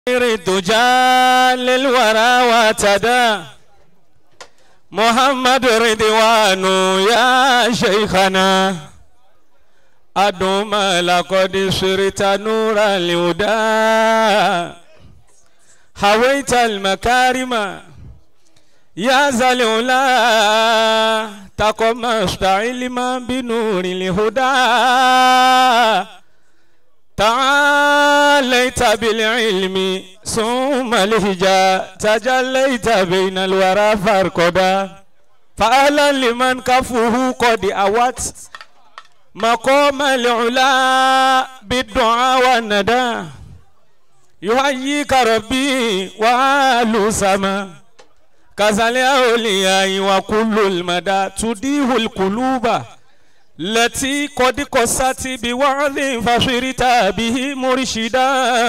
الدجى للورى واعتدى محمد رضوان يا شيخنا أدوم لقد صرت نور الهدى هويت المكارم يا ذا العلا تقمصت علما بنور الهدى تعاليت بالعلم ثم الهجاء تجليت بين الورى فارقدا فأهلا لمن كفه قد أوت مقام العلا بالدعاء والندى يحييك ربي وآل سما كذا الأولياء وكل المدى تديه القلوب التي قد قست بوعظ فصرت به مرشدا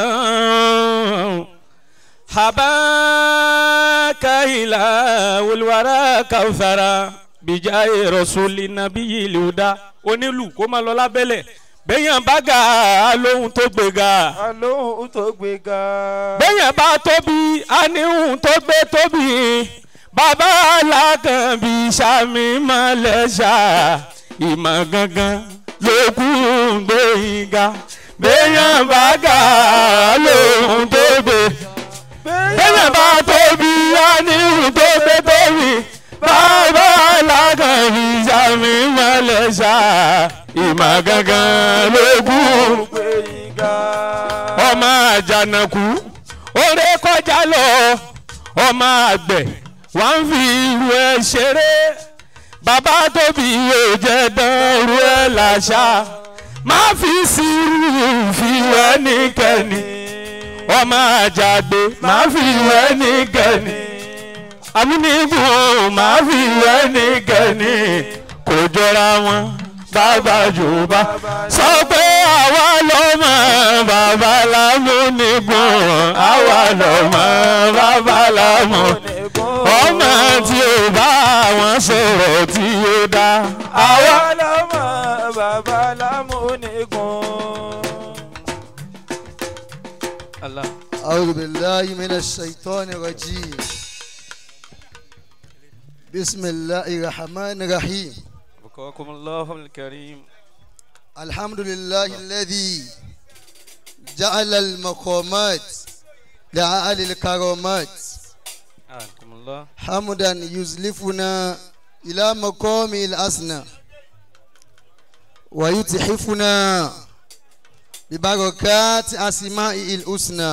حباك إله الورى كوثرا بجاه رسول النبي الهدى onílù kó máa lọ lábẹ́lẹ̀ bẹ́yàn bá ga lóhun tó gbéga. alóhùn tó gbéga. bẹ́yàn bá tóbi aníhùn tó gbé tóbi bàbá alákànbí sàmì mọ́lẹ́sà ìmọ̀ gangan ló kú gbẹ̀yìngà bẹ́yàn bá ga lóhun tó gbé bẹ́yàn bá tóbi aníhùn tó gbé tóbi bàbá alákànbí sàmì mọ́lẹ́sà ìmọ̀ gangan ló kú gbẹ̀yìngà. ọmọ àjànàkú oré kọjá lọ ọmọ àgbẹ̀ wà ń fi irú ẹ ṣeré bàbá tóbi yóò jẹ dánrú ẹ làṣà má fi sírù fi wẹ nìkẹ́ni ọmọ àjàgbé má fi wẹ nìkẹ́ni amúnigun má fi wẹ nìkẹ́ni kò jọra wọn bàbá jùbá sọ pé àwa lọ́mọ bàbá lámúnigun àwa lọ́mọ bàbá lámúnigun ọmọ tí ó bá wọn sọ̀rọ̀ tí ó dá. àwa lọ́mọ bàbá lámúnigun. Allah. أعوذ بالله من الشيطان الرجيم بسم الله الرحمن الرحيم بقاكم الله الكريم. الحمد لله الذي جعل المقامات لأهل الكرامات أعانكم الله. حمدا يزلفنا إلى مقام الأسنى ويتحفنا ببركات أسمائه الحسنى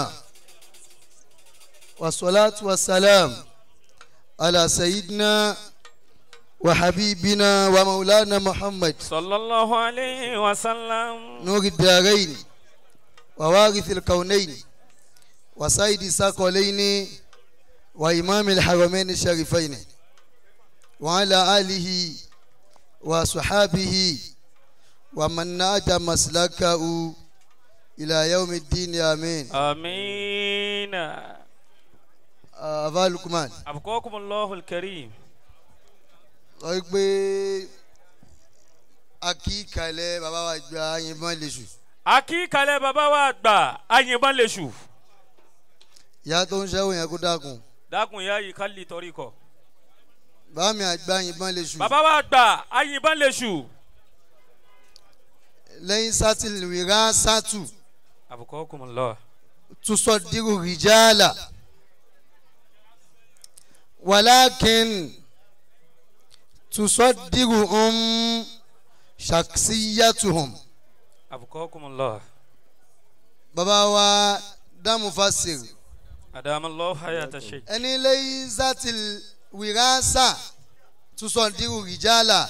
والصلاة والسلام على سيدنا وحبيبنا ومولانا محمد صلى الله عليه وسلم. نور الدارين ووارث الكونين وسيد الثقلين وإمام الحرمين الشريفين وعلى آله وصحابه ومن نادى مسلكه إلى يوم الدين آمين آمين. أبا لقمان أبقاكم الله الكريم. sọ pé akíkalẹ̀ bàbá wa gba yìnbọn lẹ́sù akíkalẹ̀ bàbá wa àgbà ayìnbọn lèṣù. ìyá tó ń ṣẹ́wó yẹn kó dákun dákun ya yìí ká lè torí kọ. bàbá mi àgbà yìnbọn lẹ́sù bàbá wa àgbà ayìnbọn lèṣù. lẹ́yìn sátìlìwìrán sátù أبقاكم الله. تصدر رجالا ولكن تصدرهم شخصيتهم أبقاكم الله. bàbá wa dáàmú fásir أدام الله حياة الشيخ. ẹni lẹ́yìn sátìlìwìrán tusọ̀dírù rìjálà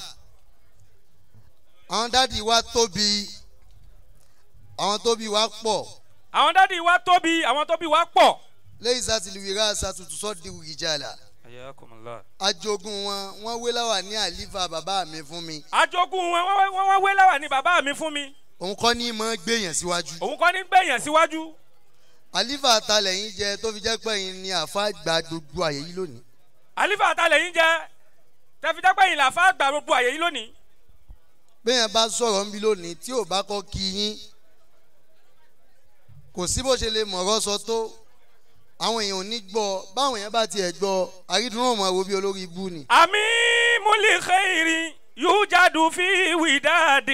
àwọn dáàdi wa tóbi àwọn tóbi wa pọ̀ àwọn dádì wa tóbi àwọn tóbi wa pọ̀. lẹ́yìn sátìlìwìrán tusọ̀dírù rìjálà حياكم الله. ajogun wọn wọn wé láwà ní àlífà bàbá mi fún mi àjogún wọn wọ́n wọ́n wọ́n wé láwà ní bàbá mi fún mi. òun kọ́ ní mọ́ gbéyàn síwájú òun kọ́ ní gbẹ̀yàn síwájú. àlífà àtàlẹ̀ yín jẹ tó fi jẹ́ pé yín ni àfa gba gbogbo àyè yìí lónìí àlífà àtàlẹ̀ yín jẹ́ tẹ̀fídẹ́pẹ́ yìí làfà gbà gbogbo àyè yìí lónìí. bẹ́ẹ̀ bá sọ̀rọ̀ ń bí lónìí tí ò bá kọ́ kí yín kò sí bó ṣe lè mọ̀rọ̀ sọ tó àwọn èèyàn ò ní gbọ́ báwọn èèyàn bá tiẹ̀ gbọ́ àrídùn náà máa wo bí olórí ibú ni. àmì múlìkẹ́rì yóò jáde fi wìdáàdì.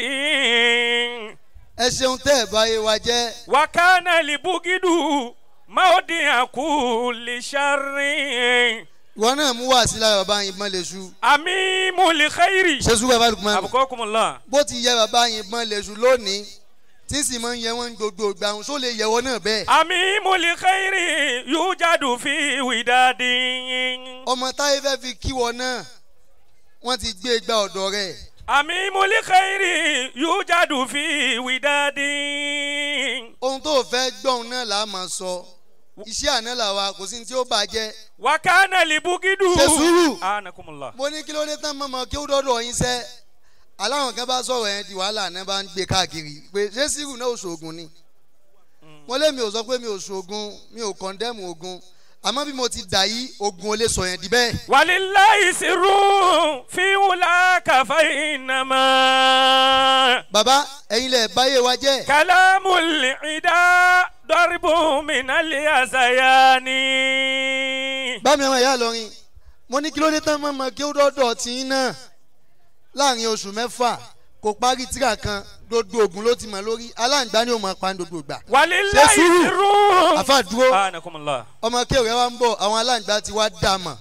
ẹ ṣeun tẹ́ ẹ̀ báyé wa jẹ́ wakana libugidu maodi aku lisharin. ìwọ náà mú wá sí lára bàbá yín bọ́n lè ṣu. àmì múlìkẹ́rì. ṣé sùgbọ́n bá dùkú máa ń àbùkọ́kùnmọ́lá. bó ti yẹ bàbá yín bọ́n lè ṣu lónìí tí sì máa ń yẹ wọ́n gbogbo ìgbà òun só lè yẹwọ́ náà bẹ́ẹ̀. àmì múlìkẹ́rì yóò jáde fi wìdáàdì. ọmọ táyé fẹ́ fi kíwọ náà wọ́n ti gbé gba ọ̀dọ̀ rẹ̀ àmì múlìkẹ́rì yóò jáde fi wìdáàdì. ohun tó fẹ́ gbọ́n náà là á máa sọ iṣẹ́ àná làwa kò sí ní tí ó bàjẹ́ wakana libugidu. Ṣe sùúrù. anakumula. mo ní kí ló dé tán mọ́mọ́ kí ó dọ́dọ̀ yín sẹ́ aláwọn kan bá sọ̀rọ̀ yẹn di wàhálà náà bá ń gbé káàkiri pé ṣé sírù náà ò ṣoògùn ni mo lé mi ò sọ pé mi ò ṣoògùn mi ò kọ́ndẹ́mù ogun àmọ́ bí mo ti dà yí ogun ò lè sọ yẹn di bẹ́ẹ̀. walilayi siru fiwula kafa inama. bàbá ẹ̀yin lẹ̀ báyé wa jẹ́ kalamu ida dọribu minali asayani. bá mi àwọn ìyá lọrin mo ní kí ló dé tán mọ́mọ́ kí ó dọ́dọ̀ tí ń náà láàrin oṣù mẹ́fà kò parí tíra kan dodo ogun ló ti mọ̀ lórí aláǹgbá ni ó mọ̀ pa ní dodo ìgbà. walilayi Ṣe sùúrù. siru. àfa dúró anakumula. ọmọ kéwìí wa ń bọ̀ àwọn aláǹgbá ti wá dà mọ̀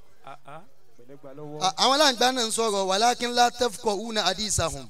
À- àwọn aláǹgbá náà ń sọ̀rọ̀ wàlákínlá tẹ́fukọ̀ una adisahun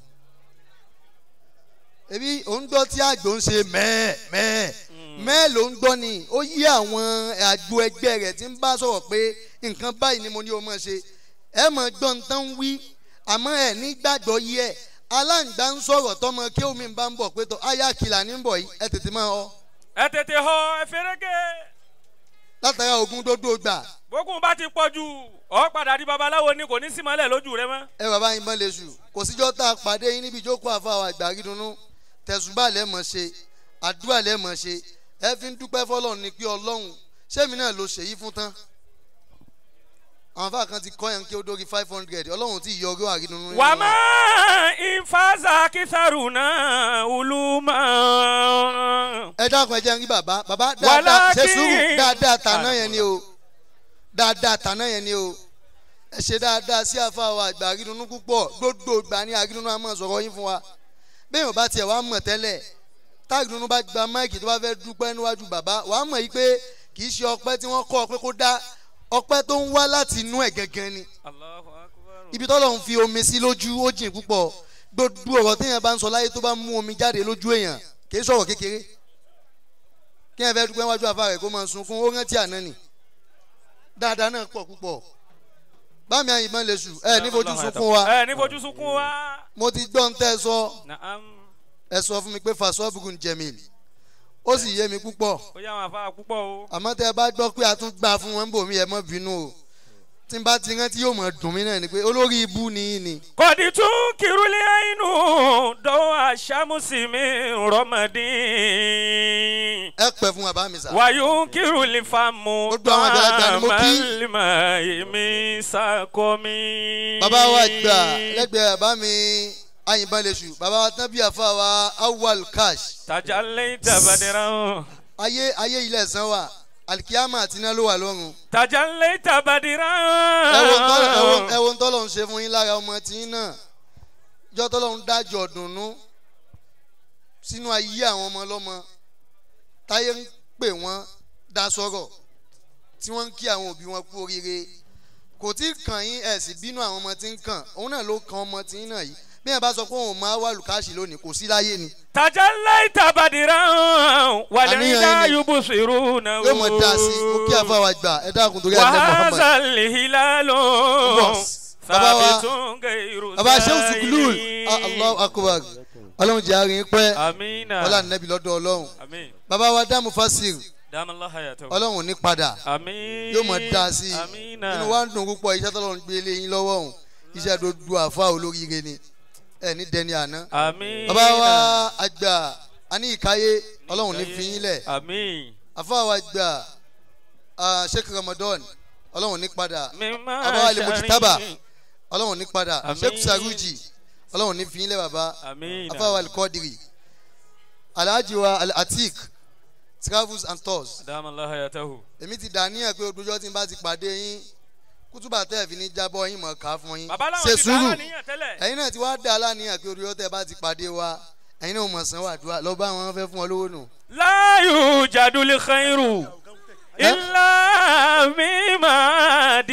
ebi òun gbọ́ tí àgbò ń ṣe mẹ́ẹ̀ mẹ́ẹ̀ mẹ́ẹ̀ ló ń gbọ́ ni ó yí àwọn àgbo ẹgbẹ́ rẹ̀ tí ń bá sọ̀rọ̀ pé nǹkan báyìí ni mo ní o mọ̀ ṣe ẹ mọ̀ gbọ́ ń tán wí àmọ́ ẹ̀ nígbàgbọ́ yí ẹ̀ aláǹgbá ń sọ̀rọ̀ tọmọ kí omi bá ń bọ̀ pé tó aya kìlà ní ń bọ̀ yìí ẹ tètè máa ọ ẹ tètè họ ẹ fẹrẹgẹ. látara ogun dódó gbà bókun bá ti pọ̀ jù ọ padà di babaláwo ni kò ní símọ́lẹ̀ lójú rẹ mọ́. ẹ bàbá yín bọ́n lè ṣù kò síjọ́ tá a pàdé yín níbi ìjókòó àfàwọ̀ àgbàrí dunnú tẹ̀sùbà lẹ́mọ̀ ṣe àdúrà lẹ́mọ̀ ṣe ẹ fi ń dúpẹ́ fọlọ́run ni pé ọlọ́run sẹ́mi náà ló ṣèyí fún tán àwọn afá kan ti kọ́ yẹn kí ó dórí five hundred ọlọ́run ti yọ ọgọ́ àrídùnnú nínú wà wọn. má ìfàzà kìsàrùnà ulùmọ̀. ẹ dákun ẹ jẹ́ ń rí bàbá bàbá Wàlákì- dáadáa ṣe sùúrù dáadáa tàná yẹn ni o dáadáa tàná yẹn ni o ẹ ṣe dáadáa sí àfàwọ̀ àgbà àrídùnnú púpọ̀ gbogbo ìgbà ní àrídùnnú àmọ́ sọ̀rọ̀ yín fún wa bẹ́ẹ̀ ò bá tiẹ̀ wá mọ̀ tẹ́lẹ̀ táàgìdùnnú bá gba máìkì tó bá fẹ́ dúpẹ́ níwájú bàbá wà á mọ̀ yìí pé kì í ṣe ọpẹ́ tí wọ́n kọ́ ọ pé kó dá ọpẹ́ tó ń wá láti inú ẹ̀ gangan ni ibi tọ́lọ̀ ń fi omi sí lójú ó jìn púpọ̀ gbogbo ọ̀rọ̀ téèyàn bá ń sọ láyé tó bá mú omi jáde lójú èèyàn kì í sọ̀rọ̀ kékeré kí ẹ fẹ́ dúpẹ́ níwájú àfa rẹ̀ kó máa sunkún ó rántí àná ni dáadáa náà pọ̀ púpọ̀ bámi àyìnbọn lè sùn ẹ ní fojú sunkún wa ẹ ní fojú sunkún wa. mo ti gbọ́ ń tẹ́ ẹ sọ Naam. ẹ sọ fún mi pé fasọ́bùkún jẹ̀mí ó sì yé mi púpọ̀ ó yá àwọn afárá púpọ̀ o. àmọ́ tẹ́ ẹ bá gbọ́ pé a tún gbà fún wọn bòmí ẹ mọ́ bínú o tí n bá ti rántí yóò mọ̀ dùn mí náà ni pé olórí ibú ni yín ni kọ́dí tún kírúlé àìnú dọ́wọ́ àṣàmùsí mi rọ́mọdín. ẹ pẹ́ fún bàbá mi sà. wàyú kírúlé fàmù Gbogbo àwọn àgbàlagbà ni mo kí. màlìmọ̀ èmi sàkómi. bàbá wa gbà lẹ́gbẹ̀ẹ́ bàbá mi àyìnbọn lè sùn bàbá wa tán bí àfa wa awal cash tajà lẹ́yìn tàbádìrán. ayé ayé ilẹ̀ ẹ̀sán wa alikiyama àti iná ló wà lọ́rùn tajà lẹ́yìn tàbádìrán. ẹ̀wọ̀n tọ́lọ̀- ẹ̀wọ̀n- ẹ̀wọ̀n tọ́lọ̀ ń ṣe fún yín lára ọmọ tí yín náà jọ́ tọ́lọ̀ ń dájọ́ dùnú sínú ayé àwọn ọmọ ọlọ́mọ táyé ń pè wọ́n dá sọ́rọ̀ tí wọ́n ń kí àwọn òbí wọn kú oríire kò tí ì kàn yín ẹ̀ sì bínú àwọn ọmọ tí ń kàn òun náà ló kan ọmọ tí yín náà yìí bí ẹ bá sọ pé òun máa wà lùkáàṣì lónìí kò sí láyé ni tajà lẹ́yìn tàbádìrán. wàlẹ́ Àníyàn ìdá ni. yóò sèrú náà. yóò mọ̀ dá sí i ó kí àfàwà gbà ẹ dákun torí àlẹ́ Muhammad wàhálà lìhìlálò. Boss. Bàbá wa- fàbítún gẹ̀rù bàbá Shehu Sukulul ah, Allahu akbar ọlọ́run jẹ́ àárín pẹ́ amina. ọlá nẹ́bí lọ́dọ̀ ọlọ́run amin. bàbá wa dá Mufasir dámàlá hayatahu. ọlọ́run ní padà amin. yóò mọ̀ dá sí i amina. inú wa ń dùn púpọ̀ iṣẹ́ tọ́lọ́run gbé lé yín lọ́wọ́ òun iṣẹ́ tó du àfa olóríire ni ẹ ní dẹni àná amin. bàbá wa àgbà àní ìkáyé ọlọ́run ní fi yín lẹ̀ amin. àfa wa àgbà ah, Sheikh Ramadan ọlọ́run ní padà mímọ́ Bàbá wa lè Mujtaba. aṣáárín. ọlọ́run ní padà Àmín. Sheikh Saruji ọlọ́run ní fi yín lẹ̀ bàbá amin. afa wa alikọ́dìrì alhaji wa alatik travels and tours Adama Allah hayatahu. èmi ti dà níyàn pé ojoojọ́ tí n bá ti pàdé yín kútùbà tẹ́ ẹ̀ fi ní jábọ́ yín mọ̀ ká fún yín Bàbá ṣe làwọn ti sùúrù dára níyàn tẹ́lẹ̀. ẹ̀yin náà ti wá dà láníyàn pé ojoojọ́ tẹ́ ẹ bá ti pàdé wa ẹ̀yin náà mọ̀ sán wàdúrà lọ bá wọn fẹ́ fún ọ lówó nù. La yujadul khairu illa mimma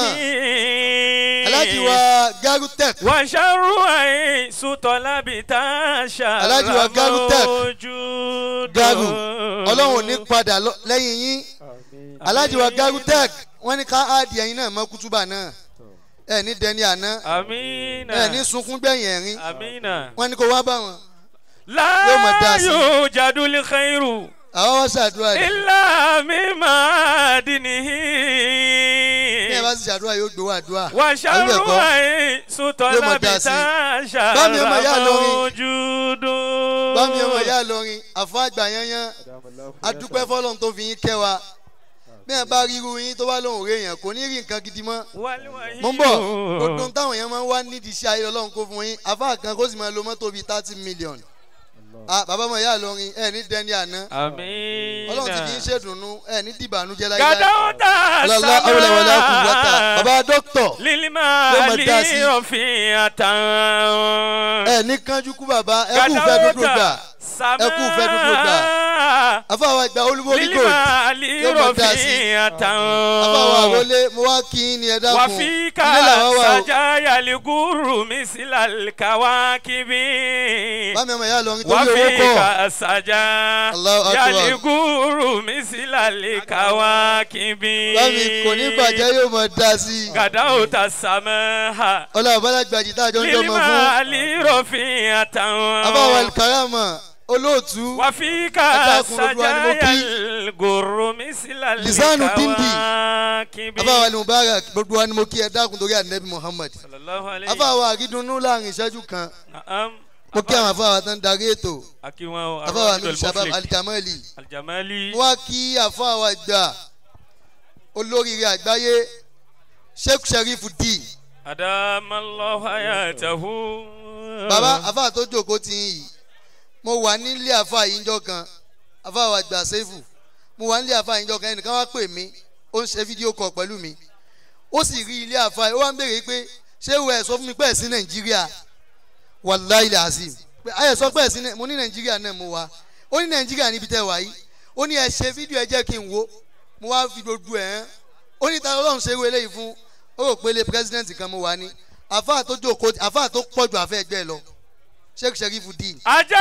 dinihi. alájí wa garutech wa sharru ay sutolabi tasha. Alhaji wa Garu Tech. Ramojudu. garu ọlọ́run ò ní padà lọ- lẹ́yìn yín alájí wa garutech wọ́n ní ká áàdì ẹ̀yin náà mọ́ kútùbà náà ẹ̀ ní dẹni àná Amina. ẹ̀ ní sunkún gbẹ̀yìn ẹ̀rín Amina. wọ́n ní kó wá bá wọn La Yóò máa dá sí. yujadul khairu. àwọn wá ṣàdúrà rẹ̀ ilà mímọ́ dìní. ní ẹ bá sì ṣàdúrà yóò gbowó àdúrà wà àbí bẹ́ẹ̀ ṣàrù kọ́? àì sùtọ́ Yóò máa lábì dá sí. tá a Bámi ọmọ ìyá ṣàrà lórin. ojú dùn. bámi ọmọ ìyá lọrin àfọ àgbà yanyan adúpẹ́ fọlọ́n tó fi yín kẹ́ wa bí ẹ bá ríru yín tó bá lóun rè yàn kò ní rí nǹkan gidi mọ́ mo ń bọ̀ gbogbo táwọn èèyàn máa ń wá nídìí iṣẹ́ ayé ọlọ́run kó fún yín àfa kan kó sì máa lo mọ́tò bíi thirty million ah bàbá ọmọ ìyá lọrin ẹ ní dẹni àná àmín. ọlọ́run ti fi ń ṣèdùnnú ẹ ní dìbànújẹ́ láyé gàdáwọ́tà ọlọ́lá awolẹ̀wọlẹ̀ kùwọ́tà bàbá dókítọ̀ lílímà Yóò máa dá sí. lílọ́fin àtàwọn. ẹ ní kánjú kú bàbá ẹ kú fẹ́ dúdú gbà ẹ kú fẹ́ dúdú gbà àfa àwọn ìgbà olúborí gold lílímà Yóò máa dá sí. lílọ́fin àfa àwọn àtàwọn. àrólé mo wá kí yín ni ẹ dákun wàfíkà ilé làwọn wà o sàjáyà lìgúrù mísìlà kàwákìbí. bámi ọmọ ìyá lọrin torí owó kọ́ wàfíkà sàjá Allahu Akbar. yàlìgúrù mísìlà kàwákìbí. bámi kò ní bàjẹ́ yóò mọ̀ dá sí i gàdáwòtà sàmẹ́hà. ọlọ́run bọ́lá gbàjì tá a jọ ń jọ mọ lílímà fún lírọ̀fin àtàwọn. àbáwọ̀ alikarama olóòtú wàfíkà Adákun gbogbo wa ni mo sàjáyà kí. lìgúrù mísìlà Lisanu dindi. kàwákìbí. àbáwọ̀ ali mubarak gbogbo wa ni mo kí ẹ dákun torí ànábì muhammad sallallahu alayhi àbáwọ̀ àrídùnnú láàrin ìṣẹ́jú kan Naam. mo kí àwọn àfáwà tó ń darí ètò Akiwọn o. àfáwà Arọ́jọ́ mi shabab Al-Muflik. alikamali Aljamali. mo wá kí àfáwà gbà olóríire àgbáyé sheikh sheriff d Adamallahu hayatahu. bàbá àfáà tó jókòó ti yín yìí mo wà nílé àfáà yìí njọ́ kan àfáà gbà sẹ́fù mo wà nílé àfáà yìí njọ́ kan ẹnìkan wá pè mí ó ń ṣe fídíò kọ pẹ̀lú mi ó sì rí ilé àfáà yìí ó wá ń béèrè pé ṣé ìwọ ẹ̀ sọ fún mi pé ẹ̀ sí nàìjíríà wàláì làásìm pé ayẹ̀ sọ pé ẹ̀ sí Nàì- mo ní nàìjíríà náà mo wá ó ní nàìjíríà níbi tẹ́ wà yìí ó ní ẹ ṣe fídíò ẹ jẹ́ kí n wo mo wá fi gbogbo ẹ̀ hàn ó ní ta ọlọ́run ṣe wé eléyìí fún ó rò pé ilé pírẹsidẹ́ǹtì kan mo wà ní àfáà tó jókòó àfáà tó pọ̀jù àfẹ́ ẹgbẹ́ lọ sheikh sheriff dín Ajá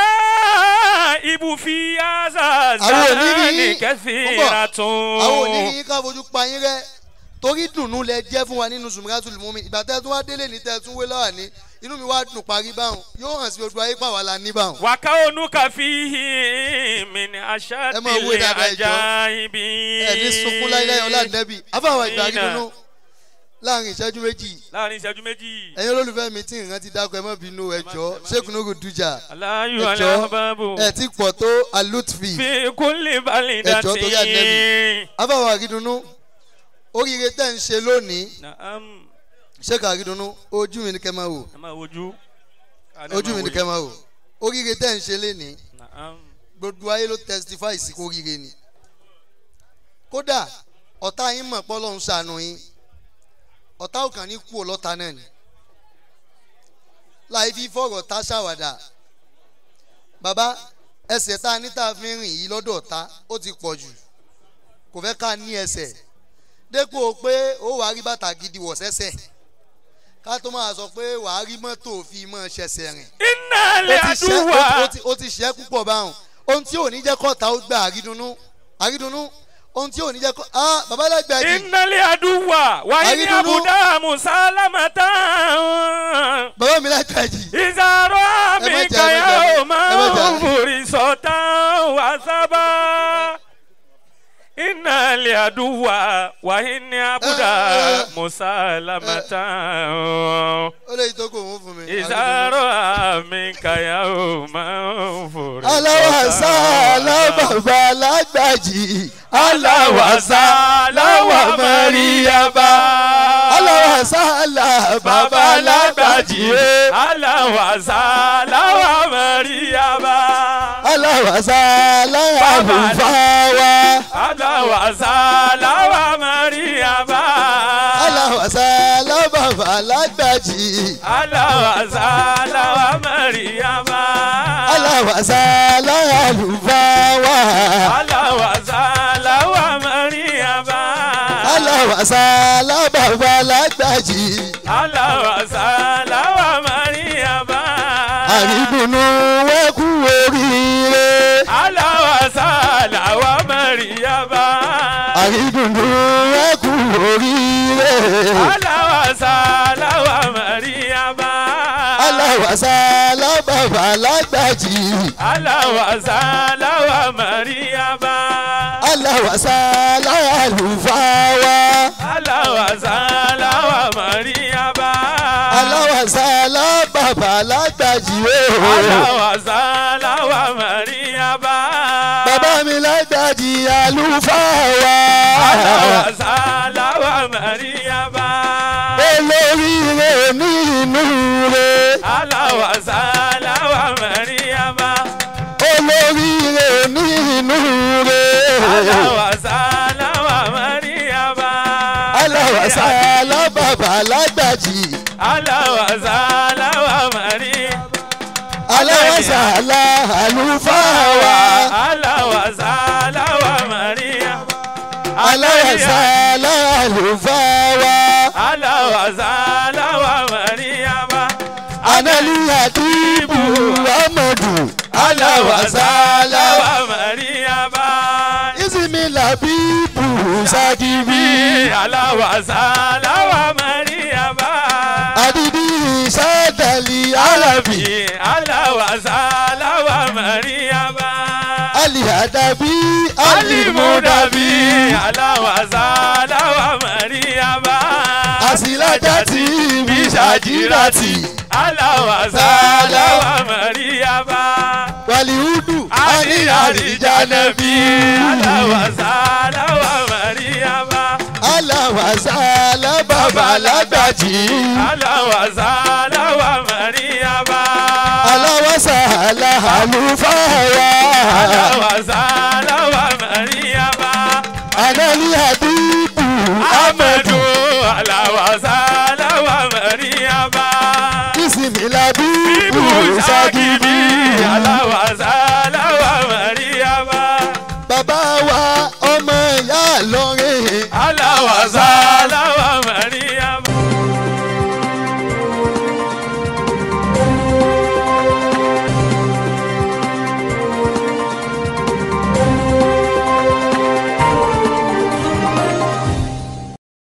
ibu fi aza Àwọn ò ní rí- zani kẹfìrà tún. àwọn oníyìn ká fojú pa yín rẹ torí dùnú lẹ jẹ́ fún wa nínú sùmùràtúlù mú mi ìgbà tẹ́ tún wá délé ní tẹ́ tún wé lọ́wọ́ ní inú mi wá dùn parí báwọn yóò hàn sí gbogbo ayé pàwọ́ la ní báwọn. Wàká onúkà fi hi mi ni aṣá Ẹ máa wé tilẹ̀ dáadáa ìjọ. ajá ibi. ẹ ní sunkún láíláí ọlá nẹ́bì afáwọn ìgbà rí Amina. dùnú láàrin ìṣẹ́jú méjì Láàrin ìṣẹ́jú méjì. ẹ̀yin olólùfẹ́ mi tí ìrántí dákọ̀ ẹ má bínú ẹjọ́ sheikh nugu duja Aláyù ẹjọ́ alábàbò. ẹ ti pọ̀ tó alutfi Fi kúnlẹ̀ balẹ̀ Ẹjọ́ torí dàtí. Ànábì. afáwọn àrídùnú oríire tẹ́ ń ṣe lónìí Naam. sheikh àrídùnú ojú mi ni kẹ́ máa wò Ẹ máa wojú. ojú mi ni kẹ́ máa wò oríire tẹ́ ń ṣe lénìí Naam. gbogbo ayé ló testify sí kó rire ni kódà ọ̀tá yín mọ̀ pọ́ lọ́hún ṣàánú yín ọ̀tá ò kàn ní kú ọlọ́ta náà ni láì fi fọ̀rọ̀ tá ṣàwàdà bàbá ẹsẹ̀ tá a ní tá a fi ń rìn yìí lọ́dọ̀ ọ̀tá ó ti pọ̀ jù kò fẹ́ ká ní ẹsẹ̀ dépò pé ó wàá rí bàtà gidi wọ̀ sẹ́sẹ̀ ká tó máa sọ pé wàá rí mọ́tò fi mọ́ ṣẹ̀ṣẹ̀ rìn Iná lè ó ti ṣẹ́- ó àdúrà. ti- ó ti- ó ti ṣẹ́ púpọ̀ báwọn ohun tí ò ní jẹ́ kọ́ta ó gba àrídùnnú àrídùnnú ohun tí ò ní jẹ́ kọ́ ah babalágbà jì Iná lè àdúrà. Wàyí ní Àrídùnnú. àbùdá Mùsálámàtà. bàbá mi lágbà jì Ìzàrọ̀ Ẹ má àmì jà, ẹ má kàyà jà, ò ẹ má máa jà. ń forí sọ̀tà wà sábà. Iná lè àdúrà. Wàyí ní àbùdá Eh, eh. Mùsálámàtà. ó lè tó kò wọ́n fún mi. Ìzàrọ̀ àmì kàyà ò máa ń forí sọ̀tà. aláwàsá alábàbà lágbà jì Aláwàsá láwà Màríyàbá. aláwàsá alábàbà lágbà jì Aláwàsá láwà Màríyàbá. aláwàsá aláwàlúfáwá aláwàsálà wa mariama. aláwàsá alábàbà lágbàjì aláwàsálà wa mariama. aláwàsá aláwàlúfáwá aláwàsálà wa mariama. aláwàsá alábàbà lágbàjì aláwàsálà wa mariama. àrídùnnú wẹ́kú oríire aláwàsálà wa mariama. àrídùnnú wẹ́kú oríire aláwàsálà wa mariama. aláwàsá alábàbà lágbàjì aláwàsálà wa mariama. aláwàsá aláwàlúfáwá aláwàsálà wa mariama. aláwàsá alábàbà lágbàjì ooo. aláwàsálà wa mariama. bàbá mi lágbàjì àlùfáà wa. aláwàsálà wa mariama. olóríire ní inú re. aláwàsálà wa mariama. olóríire ní inú re. aláwàsálà wa mariama. aláwàsá alábàbà lágbàjì. aláwàsálà wa mariama. aláwàsá àlùfáà wa. aláwàsálà wa mariama. aláwàsá àlùfáà wa. aláwàsálà wa mariama. analiya dìbò amadu. aláwàsá aláwà. wa mariama. isimi labibu sagibi. aláwàsálà wa mariama. adidi sadali alabi. aláwàsálà wa mariama. alihadabi alimudabi alimudabi. aláwàsálà wa mariama. asilajati bisajirati. aláwàsálà wa mariama. walihudu ali arijanabi alijanabi. aláwàsálà wa mariama. alawasala babalagbaji. aláwàsálà wa mariama. alawasala alufawa. aláwàsálà wa mariama. analiyadubu amadu aláwàsálà wa mariama. isimilabibu ibu sagibi sagibi. aláwàsálà